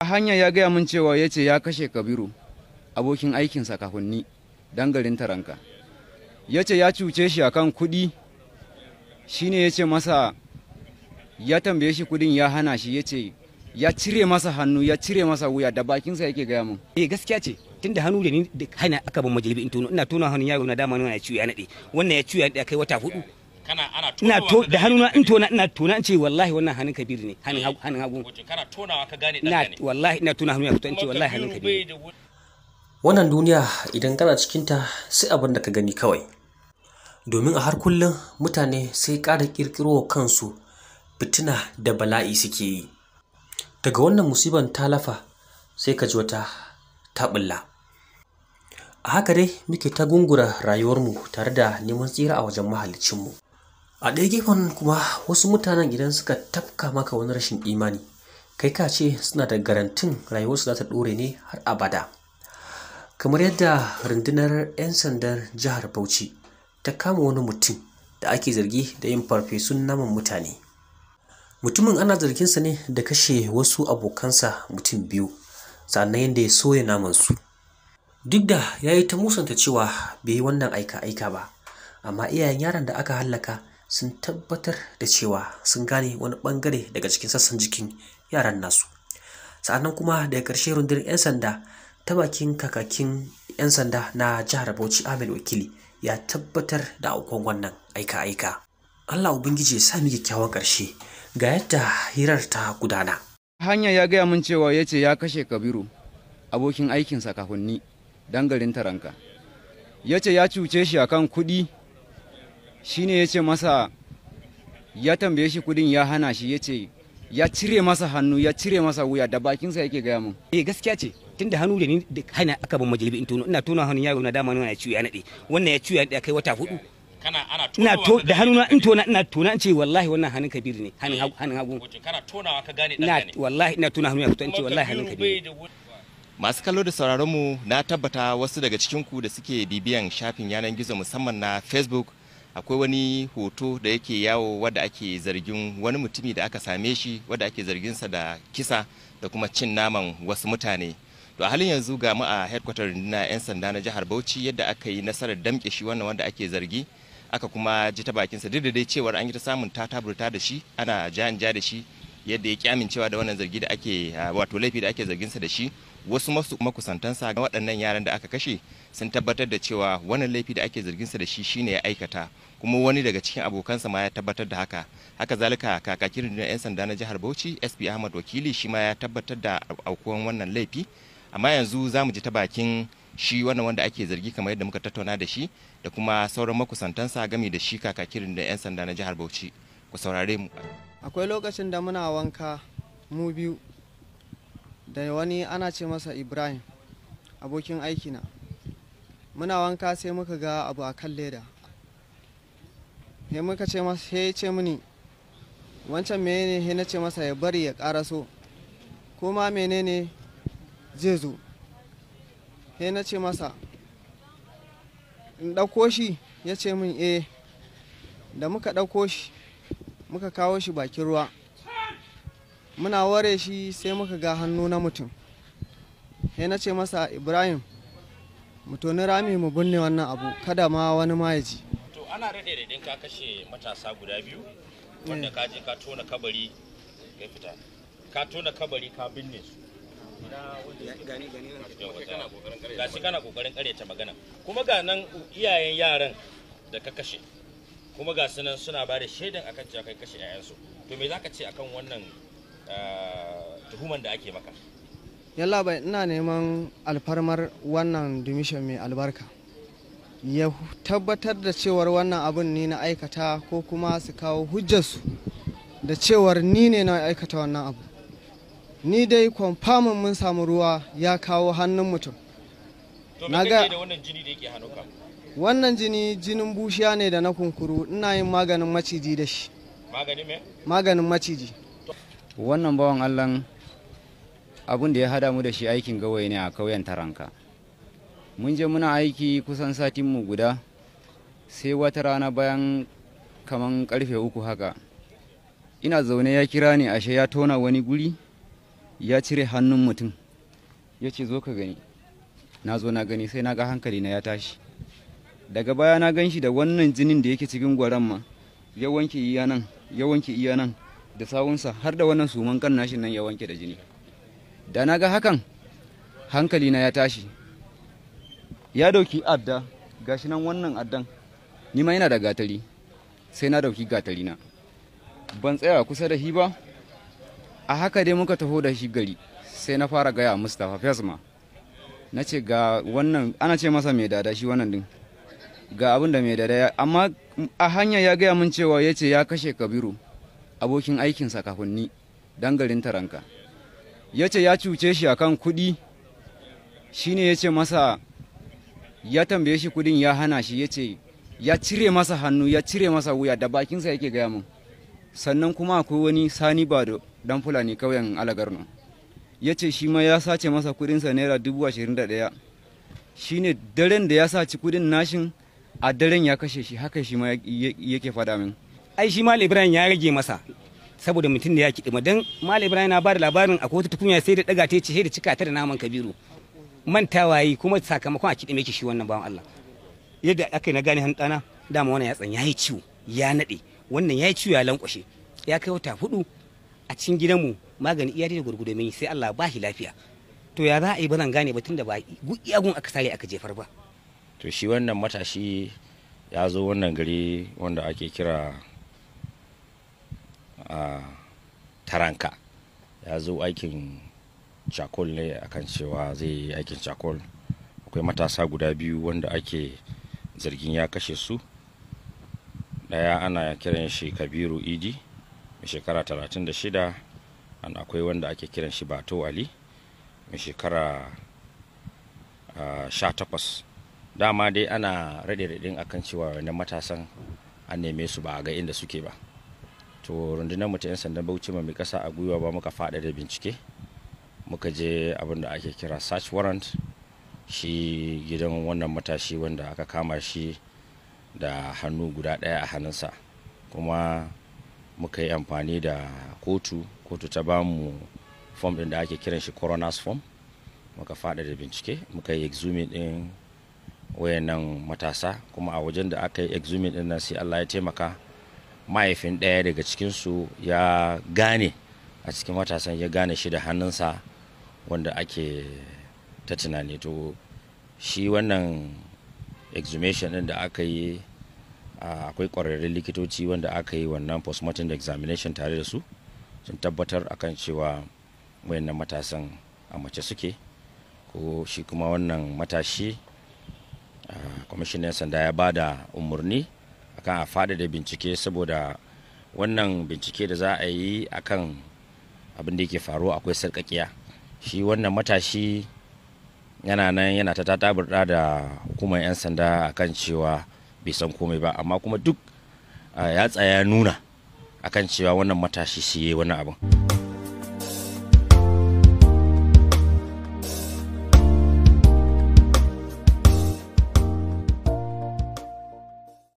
hanya ya gaya min cewa ya ce ya kashe kabiru abokin aikinsa kafin ni dan garin taranka ya ce ya cuce shi akan kuɗi shine ya ce masa ya tambaye shi kudin ya hana shi ya ce ya cire masa hannu ya cire masa wuya da bakinsa yake gaya min eh gaskiya ce tunda hannu da ni da hana aka ban majalibi in tono ina tona hannun yaro na dama nuna ya ciwo ya nade wannan ya ciwo ya nade kai wata hudu kana ana ina tonawa to ka da gane hannu na ɗanka in ne. tona ina tona in ce wallahi wannan hannun kabiru ne hannun hagu hannun hagu Wato kana tonawa ka gane ina ɗanka ne wallahi ina tona hannu ya fito in ce Kuma wallahi hannun Kabiru kabiru bai da wani- Wannan duniya idan kana cikinta sai abin da ka gani kawai. Domin a har kullum mutane sai ƙara ƙirƙiro wa kansu fitina da bala'i suke yi. Daga wannan musiban ta lafa sai ka ji wata ta ɓulla. A haka dai muke ta gungura rayuwarmu tare da neman tsira a wajen mahaliccinmu. A ɗaya gefen kuma wasu mutanen idan suka tafka maka wani rashin imani, kai ka ce suna da garantin rayuwarsu za ta ɗore ne har abada. kamar yadda rundunar 'yan sandan jihar bauchi ta kama wani mutum da ake zargi da yin farfesun naman mutane mutumin ana zarginsa ne da kashe wasu abokansa mutum biyu sannan yadda ya soya namansu duk da ya yi ta musanta cewa bai yi wannan aika-aika ba amma iyayen yaron da aka hallaka sun tabbatar da cewa sun gane wani bangare daga cikin sassan jikin yaran nasu sa'annan kuma daga ƙarshe rundunar 'yan sanda ta bakin kakakin 'yan sanda na jihar bauchi ahmed wakili ya tabbatar da aukuwan wannan aika-aika allah ubangiji ya sami kyakkyawan ƙarshe ga yadda hirar ta gudana hanya ya gaya min cewa ya ce ya kashe kabiru abokin aikinsa kafin ni dan garin taranka ya ce ya cuce shi akan kuɗi shine ya ce masa ya tambaye shi kudin ya hana shi ya ce ya cire masa hannu ya cire masa wuya da bakinsa yake gaya min eh gaskiya ce tunda hannu da ni da hana aka ban majalibi in tono ina tona hannun yaro na dama nuna ya ciwo ya nade wannan ya ciwo ya nade kai wata hudu kana ana ina tonawa to ka da gane hannu na ɗanka in ne. tona ina tona in ce wallahi wannan hannun kabiru ne hannun hagu hannun hagu Wato kana tonawa ka gane ina ɗanka ne wallahi ina tona hannu ya fito in ce Kuma wallahi hannun Kabiru kabiru bai da wani- Masu kallo da sauraron mu na tabbata wasu daga cikinku da suke bibiyan shafin yanar gizo musamman na Facebook akwai wani hoto da yake yawo wadda ake zargin wani mutumi da aka same shi wadda ake zarginsa da kisa da kuma cin naman wasu mutane. To a halin yanzu ga mu a headquarter na 'yan sanda na jihar Bauchi yadda aka yi nasarar damƙe shi wannan wanda ake zargi aka kuma ji ta bakinsa duk da dai cewar an yi ta samun tataburta da shi ana ja ja da shi yadda ya ki amincewa da wannan zargi da ake ah, wato laifi da ake zarginsa da shi wasu masu makusantansa ga waɗannan yaran da aka kashe sun tabbatar da cewa wannan laifi da ake zarginsa da shi shine ya aikata kuma wani daga cikin abokansa ma ya tabbatar da haka haka zalika kakakin rundunar 'yan sanda na jihar bauchi sp ahmad wakili shi ma ya tabbatar da aukuwan wannan laifi amma yanzu za mu ji ta bakin shi wannan wanda ake zargi kamar yadda muka tattauna da shi da kuma sauran makusantansa game da shi kakakin rundunar 'yan sanda na jihar bauchi ku saurare mu akwai lokacin da muna wanka mu biyu da wani ana ce masa ibrahim abokin aikina muna wanka sai muka ga abu a kan leda sai muka ce masa sai ya ce mini wancan menene sai na ce masa ya bari ya karaso ko ma menene zai zo sai na ce masa in ɗauko shi ya ce min eh da muka ɗauko shi muka kawo shi bakin ruwa muna ware shi sai muka ga hannu na mutum sai na ce masa ibrahim mu toni rami mu binne wannan abu kada ma wani ma ya ji to ana rade da idan ka kashe matasa guda biyu wanda ka je ka tona kabari ya fita ka tona kabari ka binne su ga shi kana kokarin karyata magana kuma ga nan iyayen yaran da ka kashe kuma ga su nan suna ba da shaidan akan cewa kai kashe 'ya'yansu to me zaka ce akan wannan ah, tuhuman da ake maka yalla bai ina neman alfarmar wannan dumishin mai albarka ya tabbatar da cewar wannan abin ni na aikata ko kuma su kawo hujjarsu da cewar ni ne na aikata wannan abu ni dai kwamfamin mun samu ruwa ya kawo hannun mutum to Na me ga- kake da wannan jini da yake hannunka wannan jini jinin bushiya ne da na kunkuru ina yin maganin maciji da shi magani me maganin maciji wannan bawan allah abin da ya hada mu da shi aikin gawayi ne a kauyen taranka mun je muna aiki kusan satinmu guda sai wata rana bayan kaman karfe uku haka ina zaune ya kira ni ashe ya tona wani guri ya cire hannun mutum ya ce zo ka gani na zo na gani sai na ga hankali na ya tashi daga baya na gan shi da wannan jinin da yake cikin gwaran ma ya wanke iya nan ya wanke iya nan da sawunsa har da wannan suman kan nashin nan ya wanke da jini da na ga hakan hankali na ya tashi ya dauki adda gashi nan wannan addan ni ma yana da gatari sai na dauki gatari na ban tsaya kusa da shi ba a haka dai muka taho da shi gari sai na fara gaya mustapha fesma na ce ga wannan ana ce masa mai dada shi wannan din ga abin da mai dada ya amma a hanya ya gaya min cewa ya ce ya kashe kabiru abokin aikinsa kafin ni dan garin taranka ya ce ya cuce shi akan kuɗi shine ya ce masa ya tambaye shi kudin ya hana shi ya ce ya cire masa hannu ya cire masa wuya da bakinsa yake gaya min sannan kuma akwai wani sani ba da dan fulani kauyen alagarno ya ce shi ma ya sace masa kudinsa naira dubu ashirin da ɗaya shi ne daren da ya saci kudin nashin a daren ya kashe shi haka shi ma yake faɗa min ai shi mal ibrahim ya rage masa saboda mutum da ya kiɗima don mal ibrahim na ba da labarin akwai wata tukunya sai da ɗaga ta ce da cika ta da naman kabiru mantawa yi kuma sakamakon a kiɗime shi wannan bawan Allah yadda aka yi na gane ɗana dama wannan yatsan ya yi ciwo ya naɗe wannan ya yi ciwo ya lankwashe ya kai wata hudu a cikin gidanmu magani iya da gurgudu mai sai Allah ba shi lafiya to ya za a yi ba zan gane ba tunda ba iyagun aka sare aka jefar ba to shi wannan matashi ya zo wannan gari wanda ake kira a taranka ya zo aikin cakol ne akan cewa zai yi aikin cakol akwai matasa guda biyu wanda ake zargin ya kashe su daya ana kiran shi kabiru idi mai shekara 36 an akwai wanda ake kiran shi bato ali mai shekara uh, 18 dama dai ana rade-raɗin akan cewa wannan matasan an neme su ba a ga inda suke ba to rundunar mu ta 'yan sandan bauchi mai kasa a gwiwa ba muka faɗa da bincike muka je abin da ake kira search warrant shi gidan wannan matashi wanda aka kama shi da hannu guda ɗaya a hannunsa kuma muka yi amfani da kotu kotu ta bamu fom ɗin da ake kiran shi coroner's form muka faɗa da bincike muka yi exhuming ɗin wayannan matasa kuma a wajen da aka yi exhuming ɗin nan sai allah ya taimaka mahaifin ɗaya daga cikinsu ya gane a cikin matasan ya gane shi da hannunsa wanda ake ta tunani to shi wannan exhumation ɗin da aka yi akwai ƙwararrun likitoci wanda aka yi wannan postmortem examination tare da su sun tabbatar akan cewa wayannan matasan a mace suke ko shi kuma wannan matashi kwamishinan sanda ya ba da umarni akan a faɗaɗa bincike saboda wannan bincike da za a yi akan abin da yake faruwa akwai sarƙaƙiya shi wannan matashi yana nan yana ta tataburɗa da hukumar 'yan sanda akan cewa bai san komai ba amma kuma duk ya tsaya nuna akan cewa wannan matashi shi yi wani abin